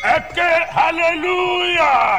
ẹ ké hallelujah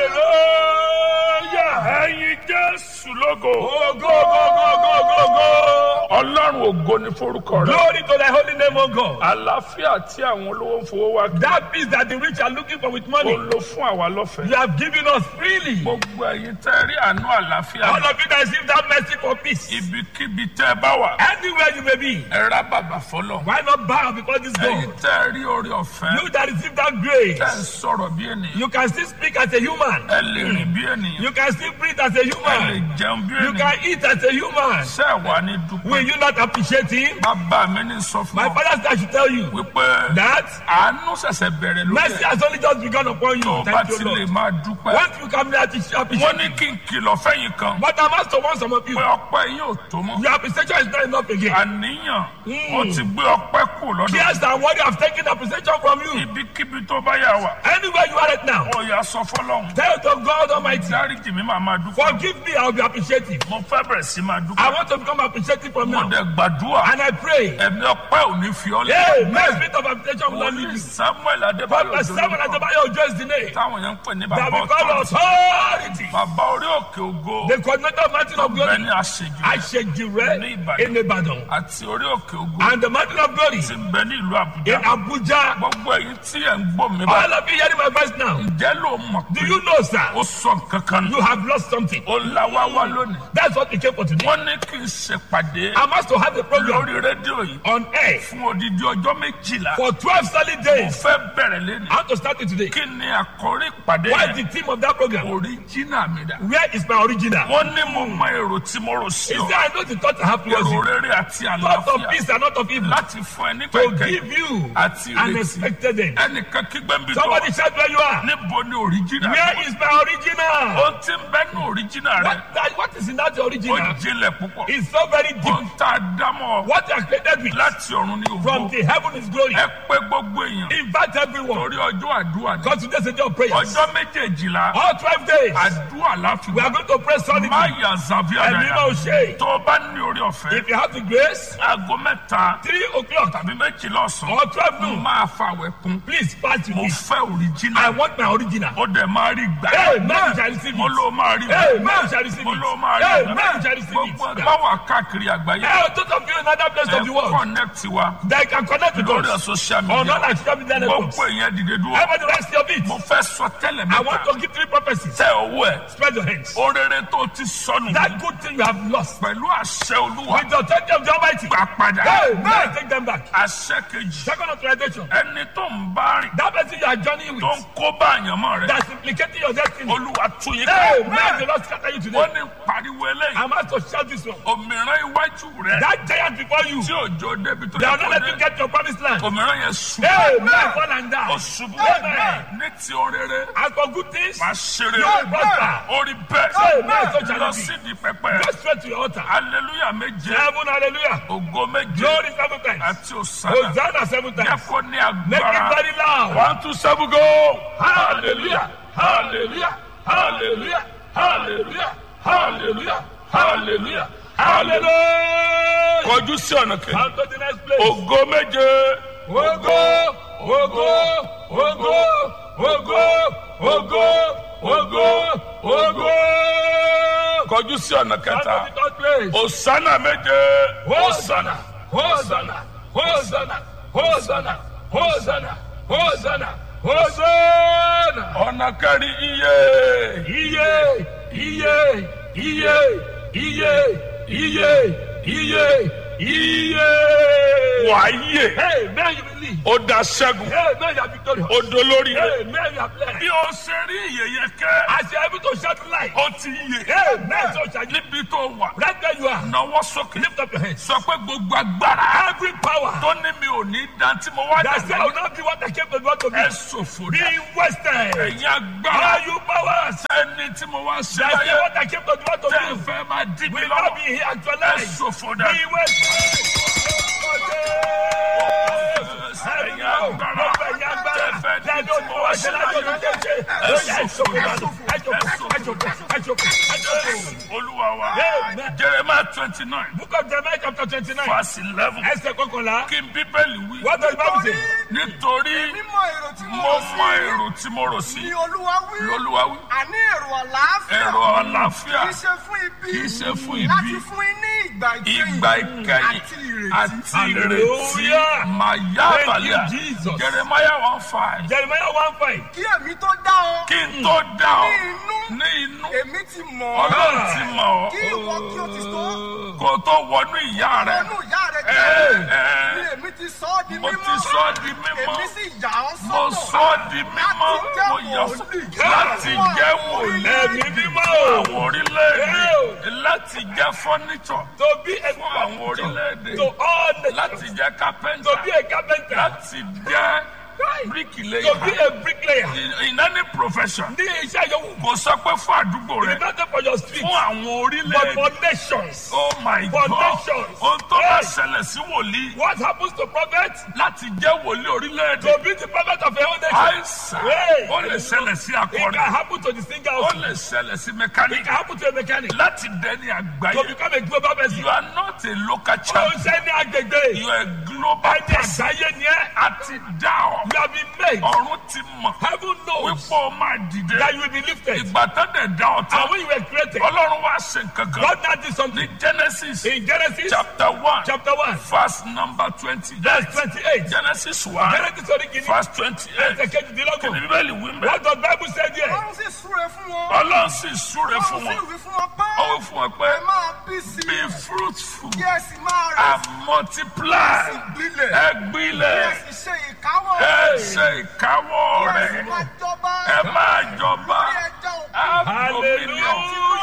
hallelujah ẹyin jésù lógo Oh, go, go, go, go, go, go. ọlọ́run ògo ni forúkọ rẹ Glory to thy holy name, O God. àlàáfíà tí àwọn olówó ń fowó wá gbé That peace that the rich are looking for with money, ó lò fún àwa lọ́fẹ̀ẹ́ you have given us freely. gbogbo ẹyin tẹ́ rí àánú àlàáfíà All of you that receive that mercy for peace, ibikíbi tẹ́ bá wà anywhere you may be, ẹ rá bàbà fọlọ́ why not bow before this ẹyin God? tẹ́ rí orí ọ̀fẹ́ You that receive that grace, tẹ́ ń sọ̀rọ̀ bí ènìyàn you can still speak as a human. ẹ lè rìn bí ènìyàn You can still breathe as a ẹ lè human. jẹun bí You ènìyàn can eat as a human. ṣé ẹ wà ní Will dúpẹ́ you not appreciate him? bàbá mi ní sọ fún My ọ father said I should tell you wípé that àánú ṣẹ̀ṣẹ̀ bẹ̀rẹ̀ lórí mercy ẹ̀ has only just begun upon tó you. bá Thank ti you, lè Lord. máa dúpẹ́ Once you come there to appreciate, wọ́n ní kí n kìlọ̀ fẹ́yìn kan but I must warn some of you. pé ọpẹ́ yín ò tó mọ́ Your appreciation is not enough again. àníyàn ó ti gbé ọpẹ́ kù lọ́dọ̀ Yes, and what you have taken appreciation from you. ibikíbi tó bá yà wá Anywhere you are right now, ó yà sọ fọlọ́hún tell to God Almighty, dáríjì mi máa máa dúpẹ́ forgive me, I will be appreciative. mo fẹ́ bẹ̀rẹ̀ sí máa I dúpẹ́ want to become appreciative from mo now. dẹ̀ gbàdúrà And I pray, ẹ̀mí ọpẹ́ ò ní fi ọ́ hey, lé my spirit of appreciation will not leave wòlíì you. samuel adébáyọ̀ Prophet Samuel jolókọ̀ Adebayo Ojo is the name táwọn yẹn ń pè ní that bàbá we call ọ̀tọ̀ authority. bàbá orí òkè ògo The coordinator of Mountain of bẹ́ẹ̀ Glory, ni àṣejù Ashejire Ní Ìbàdàn. in Ibadan. àti orí òkè ògo And the Mountain of Glory ti bẹ ní ìlú in àbújá Abuja. gbogbo èyí tí ẹ̀ ń gbọ́ mi bá All of you hearing my voice now, ǹjẹ́ ló mọ̀ do pé you know, sir, ó sọ nǹkan kan you have lost something? ó la wá wá lónìí That's what we came for today. wọ́n ní kí n ṣèpàdé I'm asked to have a program lórí rédíò yìí on air fún odidi ọjọ́ méjìlá for 12 solid mo days. fẹ́ bẹ̀rẹ̀ lẹ́nu I want to start it today. kí ni àkórí ìpàdé What is yẹn the theme of that program? oríjìnà mi dà Where is my original? wọ́n ní mo mọ èrò tí mo rò sí Is ọ there I know the thought I have towards èrò you? rere àti Thought of àlàáfíà peace and not of evil. láti fún ẹ nípa To ìkẹyìn give you àti an ìrètí expected end. ẹnìkan kígbẹ́ ń bí tó Somebody shout where you are. níbo ni oríjìnà Where is my original? ó ti ń bẹ́ ní oríjìnà rẹ What, that, what is in that ó original? jinlẹ̀ púpọ̀ It's so very ó deep. ń ta dámọ̀ What you are created with láti ọ̀run ní from ògbó the heaven is glory. ẹ pé gbogbo èèyàn Invite everyone. lórí ọjọ́ àdúrà ní Because today's a day of prayers. ọjọ́ méjèèjìlá All 12 days, àdúrà láfi we are going to pray solidly. má yà zàbí And you àdàdà know, Shay, tó o bá ní orí ọ̀fẹ́ if you have the grace, aago mẹ́ta 3 o'clock tàbí méjìlá ọ̀sán or 12 mo noon, máa fàwẹ̀ kún please fast with mo me. fẹ́ I òrìjínà want my original. ó dẹ̀ máa rí gbà Hey, man, you shall receive mo it. ló máa rí Hey, gbà man, you shall receive mo it. ló máa rí Hey, gbà man, you shall receive gbogbo it. ẹgbẹ́ wà káàkiri àgbáyé Hey, those of you in other places of the ẹ world, connect wa they can connect with lórí us social on all media our social media networks. gbogbo èèyàn dìde dúró Everybody rest your feet. mo fẹ́ sọ tẹ́lẹ̀ I want mẹ́ta to give three prophecies. tẹ owó ẹ̀ Spread your hands. orere tó ti sọnù That good thing you have lost. pẹ̀lú àṣẹ olúwa With the authority of the Almighty. gbà padà Hey, man, take them back. àṣẹ kejì Second authorization. ẹni tó ń bá rìn That person you are journeying tó ń with kó bá àyànmọ́ rẹ that's implicating your destiny. olúwa tún yín Hey, ká man, the Lord scatter you ó today. ní pariwo eléyìí I'm asked to shout this one. òmìrán iwájú rẹ That giant before you, tí òjò débi tó they yẹ are not kó letting you dé get your promised land. òmìrán yẹn ṣubú Hey, man, fall and die. ó ṣubú Amen. ní ti orere As for good things, máa ṣeré Yóò prosper. orí Amen. So bẹ́ẹ̀ shall lọ it be. sídìí pẹpẹ go straight to your altar. hallelujah méje Seven, hallelujah. ògo méje Glory seven times. àti òsánà Hosanna seven jẹ́ times. kó ní Make it agbára very loud. one two seven go hallelujah hallelujah hallelujah hallelujah hallelujah hallelujah hallelujah Hallelujah. kọjú sí ọ̀nà kejì Come to the next place. ògo méje Ogo, ogo, ogo, ogo, ogo, ogo, ogo. kọjú sí ọ̀nà Come kẹta to the third place. òsánà méje Hosanna, Hosanna, Hosanna, Hosanna, Hosanna, Hosanna, Hosanna. ọ̀nà kẹrin iye Iye, iye, iye, iye, iye, iye, iye. wàáyè Hey, man, you believe. ó da ṣẹ́gun Hey, man, you are victorious. ó dolórí rẹ̀ Hey, man, you are blessed. bí o ṣe rí ìyẹyẹ kẹ́ As you are able to shout light. ó ti yè Hey, man, so shall you. níbi tó wà Right where you are. náwó sókè Lift up your hands. sọ pé gbogbo agbára Every power tó ní mi ò ní dan tí mo wá that say I will dàgbà not be what I came to do to ẹ be. ṣòfò Be dà wasted. ẹ̀yin agbára All you powers ẹni tí mo wá ṣe that say láyé what I came to do to tẹ́ ẹ do fẹ́ máa dí mi will not lọ́wọ́ be here ẹ actualized. ṣòfò Be dà wasted. ẹ̀yin agbára tẹ́ ẹ fẹ́ dí tí mo wá ṣe láyé olúwa wa Amen. jeremiah twenty nine Book of Jeremiah chapter twenty-nine. verse eleven Ẹsẹ̀ kọkànlá. kí n bíbélì wí What does the Bible say? nítorí mímọ èrò tí mo mo rò mọ sí èrò tí mo rò sí ni olúwa wí lolúwa wí àní èrò àlàáfíà èrò àlàáfíà kì í ṣe fún ibi kì í ṣe fún ibi. láti fún yín ní ìgbà ìkẹyìn ìgbà ìkẹyìn àti ìrètí àti ìrètí Hallelujah. màyà Thank you, balẹ̀ Jesus. jeremiah one five Jeremiah one five. kí èmi tó dá ọ kí n tó dá ọ ní inú ní inú èmi ti mọ̀ ọ́ ọlọ́run ti mọ̀ kí ọ́ ìwọ kí o ti tó kó tó wọnú ìyá rẹ̀ ọnù ìyá rẹ Ẹ, jẹ́ ẹ. ni èmi ti sọ ọ́ di mo mímọ́ ti sọ ọ́ di mímọ́ èmi sì yà ọ́ mo sọ́tọ̀ sọ ọ́ di mímọ́ mo yà ọ́ láti jẹ́ wòlíì Ẹ̀mí mímọ́ o. àwọn orílẹ̀-èdè láti jẹ́ fọ́nìṣọ̀ To be a fún àwọn orílẹ̀-èdè to all nations. láti jẹ́ kápẹ́ńtà To be a carpenter. láti jẹ́ To be bíríkìlẹ́yà a bricklayer. in in any profession Ní iṣẹ́ yòówù. kò sọ pé fún àdúgbò rẹ It's not for your street. fún àwọn But orílẹ̀-èdè for nations. oh my for god nations. ohun tó bá Hey. ṣẹlẹ̀ sí wòlíì What happens to prophet? láti jẹ́ wòlíì orílẹ̀-èdè To be the prophet of a whole nation. àìsàn Hey. ó lè ṣẹlẹ̀ sí It can akọrin happen to the singer ó also. lè ṣẹlẹ̀ sí It mẹkáníkì can happen to a mechanic. láti dẹni To àgbáyé become a global person. you are not a local Ó ń champion ṣe ní agbègbè. you are a global Ẹni person àgbáyé ni ẹ́. àti dá ọ You have been made. ọ̀run ti mọ̀ Heaven knows wípé o máa dìde that you will be lifted. ìgbà tó dẹ̀ dá ọ And tán when you were created, ọlọ́run wá ṣe nǹkan kan God now did ní something. genesis In Genesis chapter one chapter 1, verse number twenty verse 28. genesis one Genesis orí kìíní. verse twenty eight Ẹsẹ̀ kejìdínlọ́gbọ̀n. kìnìún bíbélì wí mẹ́ What does Bible say there? ọlọ́run sì súre fún wọn ọlọ́run sì súre fún ọlọ́run sì wọn wí fún wọn pé ó wí fún wọn pé ẹ máa bí sí be i fruitful kí ẹ sì máa rẹ̀ and multiply sí gbilẹ̀ ẹ kí ẹ gbilẹ̀ sì ṣe ìkáwọ́ ẹ ṣe ìkáwọ́ kí ẹ sì rẹ̀ máa jọba ẹ máa jọba lórí ẹja òkú have Hallelujah. dominion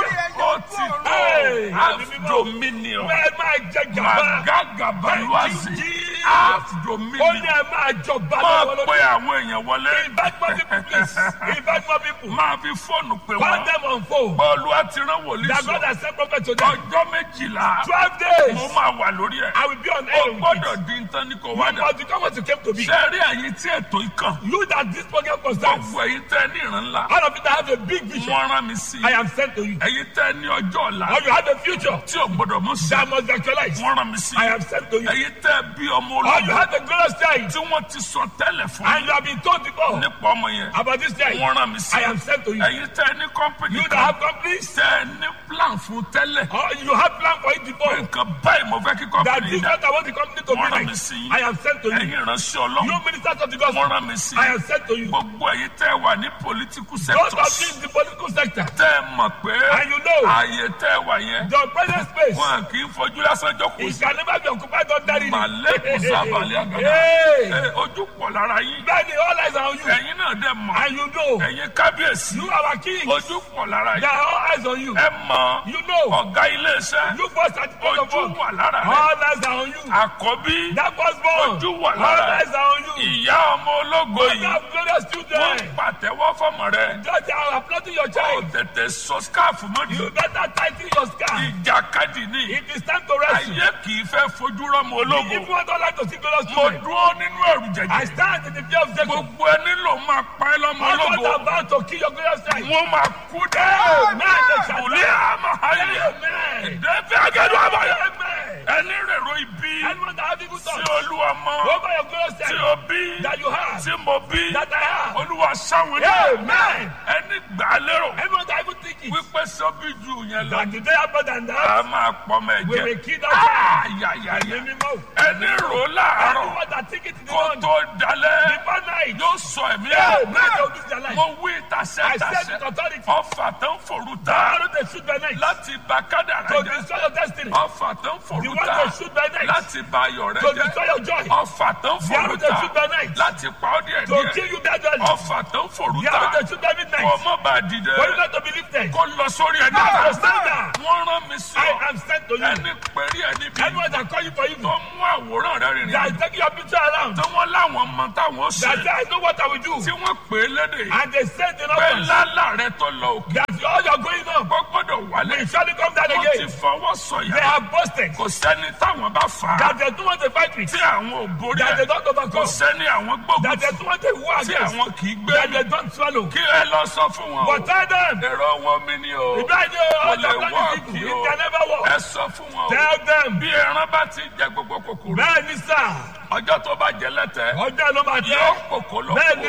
ó ti tó Hey. have dominion Ẹ máa jẹ gàba. magagabaluwazi Jí. have Ó ní dominion ẹ máa jọba máa lọ́wọ́ pe lórí. àwọn èèyàn wọlé Invite more people please. Invite more people. máa fi fóònù pè Call wọ́n them on phone. bọ́ọ̀lù àti rán wòlíì That God sọ has sent prophet to them. ọjọ́ méjìlá Twelve days. mo máa wà lórí ẹ̀ I will be on ó air with it. gbọ́dọ̀ di nǹkan ní kò wá You dà must become what you came to be. ṣe rí ẹ̀yin tí ètò ikàn You that this program concerns. gbogbo ẹ̀yin tẹ́ ní ìran ńlá All of you that have a big vision. wọ́n rán mi sí I am sent to you. ẹ̀yin tẹ́ ní ọjọ́ ọ̀la Or you have a future tí ò gbọ́dọ̀ mú sí that must be actualized. wọ́n rán mi sí I am sent to you. ẹ̀yin tẹ́ bí ọmọ Or you ológun have a glorious child tí wọ́n ti sọ tẹ́lẹ̀ fún and you have been told before nípa ọmọ yẹn about this child. wọ́n rán mi sí I am sent to you. ẹ̀yin tẹ́ ní kọ́mpìnì You that kan have companies. tẹ́ ní plan fún tẹ́lẹ̀ Or you have plan for it before. nǹkan báyìí mo fẹ́ kí That kọ́mpìnì this is dá what I want the company to be wọ́n rán like. mi sí I am sent to you. ẹ̀yin ìránṣẹ́ You ọlọ́run ministers of the wọ́n gospel. rán mi sí I am sent to you. gbogbo ẹ̀yin tẹ́ wà ní political Those of sectors you in the political sector. tẹ́ mọ̀ pé And you know. ààyè tẹ́ wà yẹn The present space. wọn kì í fojú lásán jókòó It sí can never be occupied ordinarily. màlẹ́kùn sábàlẹ̀ àgàdà Hey. Ẹ, ojú pọ̀ lára yín Daddy, all eyes are on you. ẹ̀yin náà dẹ̀ mọ̀ And you know. ẹ̀yin kábíyèsí You are our king. ojú pọ̀ lára There yín are all eyes on you. ẹ mọ̀ You know. ọ̀gá iléeṣẹ́ You first at the point of ojú work. wà lára rẹ̀ All eyes are on you. àkọ́bí That was born. Ojú wà All lára eyes are on you. ìyá ọmọ ológo You yìí have glorious wọ́n children. pàtẹ́wọ́ fọmọ rẹ̀ Just they are applauding your ó child. tètè sọ skáàfù mọ́jú You better tighten your scarf. ìjàkadì ní It is time to rest. ayé kì í fẹ́ fojú rọ́mọ ológo If you want to like to see glorious mo children, dúró nínú ẹ̀rù I jẹ̀jẹ̀ stand in the fear of Jacob. gbogbo ẹni ló máa pa ẹ́ lọ́mọ I'm ológo not about to kill your glorious child. wọ́n máa kú dẹ́ Amen. kùlé àmọ́ ayé Amen. ìdẹ́fẹ́ agẹ́dọ̀ àbáyọ Amen. ẹni rèrò ibi Anyone that have evil tí thoughts olúwa mọ over your glorious tí child o bí that you have, tí mo bí that I have. olúwa sáwọn ní Amen. ẹni gbà á lérò Anyone that even think it, wípé sọ́bí ju yẹn lọ that today have more than that, a máa pọmọ we will ẹ̀jẹ̀ kill that child. ayayaya Ẹ̀mí mímọ́. ẹni rò láàárọ̀ Anyone that think it in the kó morning, tó dalẹ̀ before night, yóò sọ ẹ̀mí Amen. ẹ̀ They'll lose their life. mo wí tàṣẹ I said tàṣẹ with authority, ọfà tó ń forú ta arrow they shoot by night láti bá kádàrá to jẹ́ destroy your destiny. ọfà tó ń The forú one ta they shoot by night láti bá ayọ̀ rẹ to jẹ́ destroy your joy. ọfà tó ń The arrow forú they ta shoot by night láti pa ọ́ díẹ̀ to díẹ̀ kill you gradually. ọfà tó ń forú The arrow ta they shoot by midnight kó má bàa dìde for you not to be lifted. kó lọ sórí ẹni To àná stand down. wọ́n rán mi sí I ọ am sent to you. ẹni pẹ̀rí ẹni bí Anyone that call you for evil, tó mú àwòrán rẹ rìnrìn that àjò is taking your picture around, tí wọ́n láwọn mọ táwọn ṣe that say, I know what I will do. tí wọ́n pè é lédè And they said in pé others lálà rẹ tó lọ òkè that all you're going on kó gbọ́dọ̀ wálé will surely come down wọ́n ti again. fọwọ́ They sọ̀yà have boasted kò sẹ́ni táwọn bá fà á that they don't want to fight with, tí àwọn ò borí that they ẹ̀ don't kò overcome, sẹ́ni àwọn gbógun that they don't want to war tí against, àwọn kì í gbé that they don't swallow. kí ẹ lọ sọ fún wọn o But tell them, èrò wọn mi ni o Ibrahim, all lè the plan work, is evil. yo. It can never work. ẹ sọ fún wọn o Tell them, bí ẹran bá ti jẹ gbogbo kòkòrò bẹ́ẹ̀ ni sà, ọjọ́ tó bá jẹ lẹ́tẹ̀ ọjọ́ ló máa yóò tẹ́. kòkó lọ Bẹ́ẹ̀ ni bá ní,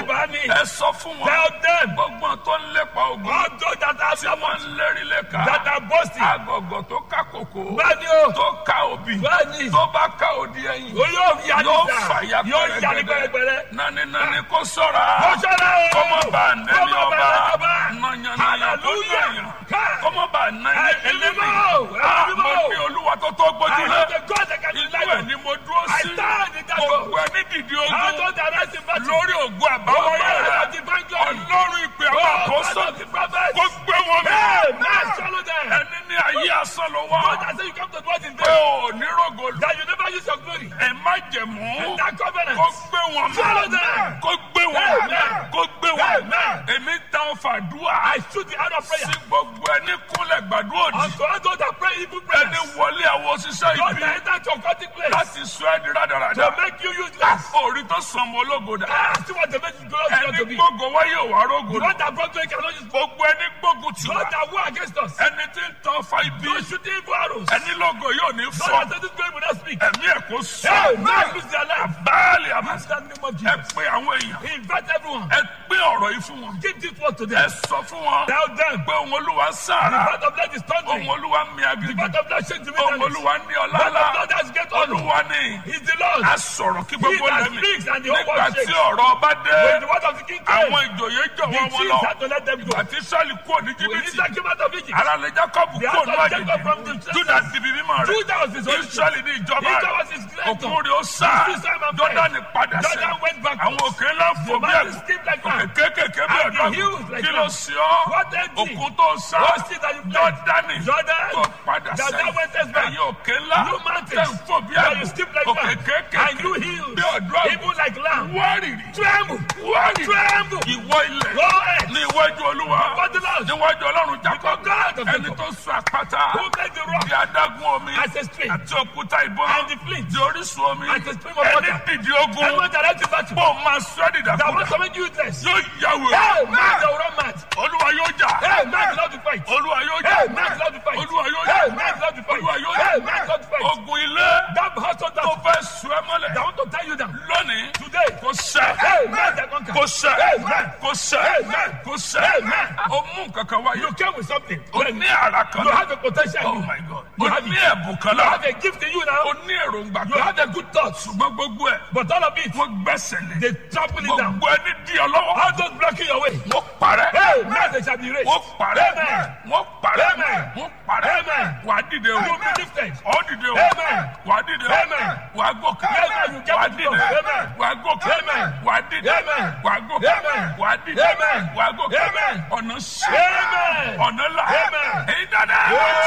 seeking. ẹ sọ fún wọn Tell them. gbogbo tó ń lépa ogun All those that are tí wọ́n ń lérí lẹ́ka that are boasting. agọ̀gọ̀ tó ká kòkó Bẹ́ẹ̀ni o. tó ká òbí Bẹ́ẹ̀ni. tó bá ká òdi ẹ̀yìn O yóò yarí yóò sá. fàyà Yóò yarí pẹ́rẹ́pẹ́rẹ́. nani nani kó sọ́ra Ó ṣọ́ra o. kọ́mọ bá nẹ́ni Kọ́mọ bá ọba nẹ́ni ọba. nàyànnàyà tó Hallelujah. nàyàn Ká. kọ́mọ bá nẹ́ni Ẹ- ẹlẹ́mì ẹlẹ́mọ̀. mo Ẹlẹ́mọ̀. ní olúwa tó tó gbójú I lé know the God that can inú deliver. ẹ̀ ni mo dúró I sí stand in that gbogbo God. ẹni dìde How ogun those that rise in battle. lórí ògùn àbáwọ̀ Oh, yẹn God of divine glory. ọlọ́run ìpè Oh, àwọn God àkóso of the prophets. kó gbé wọn mì Amen. Swallow them. ẹni ní ayé asán ló wá God has said you come to dwell in pé vain. ò ní rògo lù That you never use your glory. ẹ má jẹ̀mú That covenant. kó gbé wọn mì Swallow them. kó gbé wọn mì Amen. kó gbé wọn mì Amen. èmi táwọn fàdúrà I shoot the hand of prayer. sí gbogbo ẹni kúnlẹ̀ gbàdúrà òdì Unto all those that pray evil ẹni prayers. wọlé àwọn òṣìṣẹ́ God ibi that enter your occultic place. láti sọ ẹ́ di rádaràda To make you useless. orí tó sàn mọ́ ológo dà Ah, see what the message goes ẹni to be. gbógo wáyé òwà rógo The dà one that brought you cannot use. gbogbo ẹni gbógun tì wá God that war against us. ẹni tí ń tọ́ fa ibi Those shooting evil arrows. ẹni lógo yóò ní God fọ́ that said this glory will not speak. ẹ̀mí ẹ̀ kó sọ Hey, man, lose their life. báàlì àmà Use that name of ẹ Jesus. pé àwọn èèyàn Invite everyone. ẹ pé ọ̀rọ̀ yìí fún wọn Give this word to ẹ them. sọ fún wọn Tell them. pé òun olúwa The sára God of blood is thundering. òun olúwa mi The agbègbè God of blood shakes the òun wilderness. olúwa ní God ọlá of ńlá blood has get honor. olúwa ní He's the Lord. a sọ̀rọ̀ kí gbogbo He that lẹ́mí speaks and the whole nígbà world tí shakes. ọ̀rọ̀ ọba dé When the word of the king came, àwọn ìjòyè the jọ̀wọ́ wọn chiefs lọ had to let them go. àti sọ́ọ̀lì kúrò ní When jìbìtì Israel came out of Egypt, ara lè jákọ́bù the kúrò house ní of Jacob from àjèjì the júdà dìbì mímọ́ rẹ̀ Judah was his origin. israẹli ní ìjọba Israel rẹ̀ was his creator. òkun rẹ̀ ó sá Israel and jọ́dánì padà sẹ́ Jordan went backwards. àwọn òkè ńlá fò The bí mountains ẹ̀gùn skipped like òkè that. kéékèèké bí And the ẹ̀dọ́ hills like kí ló that. sí ọ́ What empty? òkun tó sá What sea that you played? jọ́dánì Jordan. tó padà That sẹ́ thou wentest back. ẹ̀yìn òkè ńlá You mountains. tẹ̀ ń fò bí That you ẹ̀gùn skip like òkè that. kéékèèké And you hills. bí ọ̀dọ́ Even like lamb. wárìrì Tremble. wárìrì Tremble. ìwọ ilẹ̀ Go ahead. ní iwájú olúwa For the Lord. níwájú ọlọ́run jákọ́ Before God of ẹni Jacob. tó sọ àpáta Who made the rock di adágún omi as a stream? àti òkúta ìbọn And the flint. di orísun omi As a stream of ẹni water. dìde And ogun when they left the battle, bó máa sọ ẹ́ that dìdàkudà was to make you useless. yóò yàwó Hey, man, they will run mad. olúwa yóò jà Hey, man, you love to fight. olúwa yóò jà Hey, man, you love to fight. olúwa yóò Hey, jà man, you love to fight. olúwa yóò Hey, jà man, you love to fight. ogun ilé That household tó that fẹ́ sọ ẹ́ mọ́lẹ̀ that want to tie you down. lónìí Today, kò sẹ́ hey, man, they conquer. kò sẹ́ Amen. kò sẹ́ Amen. kò sẹ́ Amen. o mú kankan wáyé You came with something. o ní ara kan You náà. have a potential Oh in you. my God. You O have ní it. ẹ̀bùn kan You náà. have a gift in you O now. ní èròǹgbà You kan. have a good thoughts. Ṣùgbọ́n gbogbo ẹ̀ But all of it, wọ́n gbẹ́sẹ̀ lé. they trample it down. Gbogbo ẹni di ọ lọ́wọ́. All those blocking your way. Wọ́n parẹ́. Hey, man, they shall be raised. Wọ́n parẹ́. Amen. Wọ́n parẹ́. Amen. Wọ́n parẹ́. Amen. Wà á dìde o. You will be lifted. Ọ̀ dìde o. Amen. Wà á dìde o. Amen. Wà á gòkè. Amen. You get Wà á to dìde. go. Amen. Wà á gòkè. Amen. Wà á dìde. Amen. Wà á gòkè. Amen. Wà á dìde. Amen. Wà á gòkè. Amen. Ọ̀nà ṣe. Amen. Ọ̀nà là. Amen. Èyí dáadáa.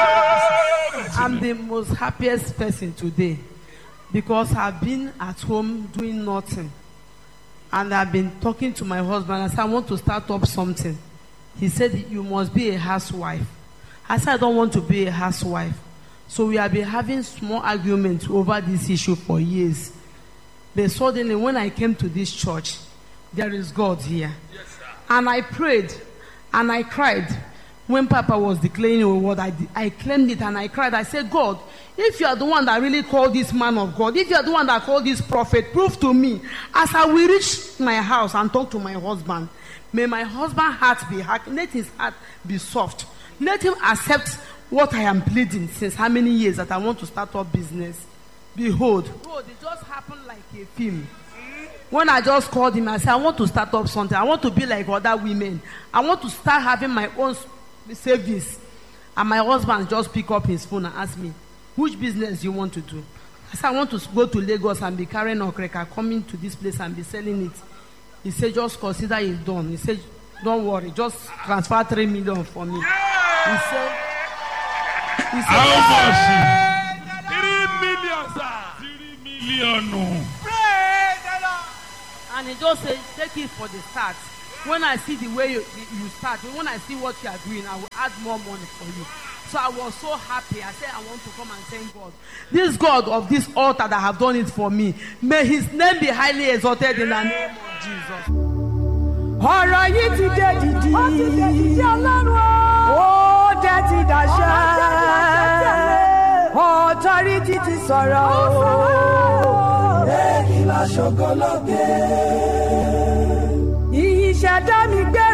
Amen. I'm the most happiest person today because I've been at home doing nothing. And I've been talking to my husband. I said, I want to start up something. He said, You must be a housewife. I said, I don't want to be a housewife. So we have been having small arguments over this issue for years. But suddenly, when I came to this church, there is God here. And I prayed and I cried. When Papa was declaring a word, I, I claimed it and I cried. I said, God, if you are the one that really called this man of God, if you are the one that called this prophet, prove to me as I will reach my house and talk to my husband. May my husband's heart be hard. Let his heart be soft. Let him accept what I am pleading since how many years that I want to start up business. Behold, behold, it just happened like a film. When I just called him, I said, I want to start up something. I want to be like other women. I want to start having my own s- savings. And my husband just pick up his phone and ask me, which business you want to do? I said, I want to s- go to Lagos and be carrying okreka, coming to this place and be selling it. He said, just consider it done. He said, don't worry, just transfer three million for me. He said, he said, How much? Three million, sir. Three million. And he just said, take it for the start. When I see the way you, you start, when I see what you are doing, I will add more money for you. So I was so happy. I said, I want to come and thank God. This God of this altar that have done it for me, may his name be highly exalted in the name of Jesus. ọ̀rọ̀ yìí ti dé dìdì. ó ti dé dìdì ọlọ́run o. ó dé ti dàṣẹ. ọ̀tọ́rìtì ti sọ̀rọ̀ o. èyí la ṣògo lókè. iyì ṣẹ̀dá mi gbé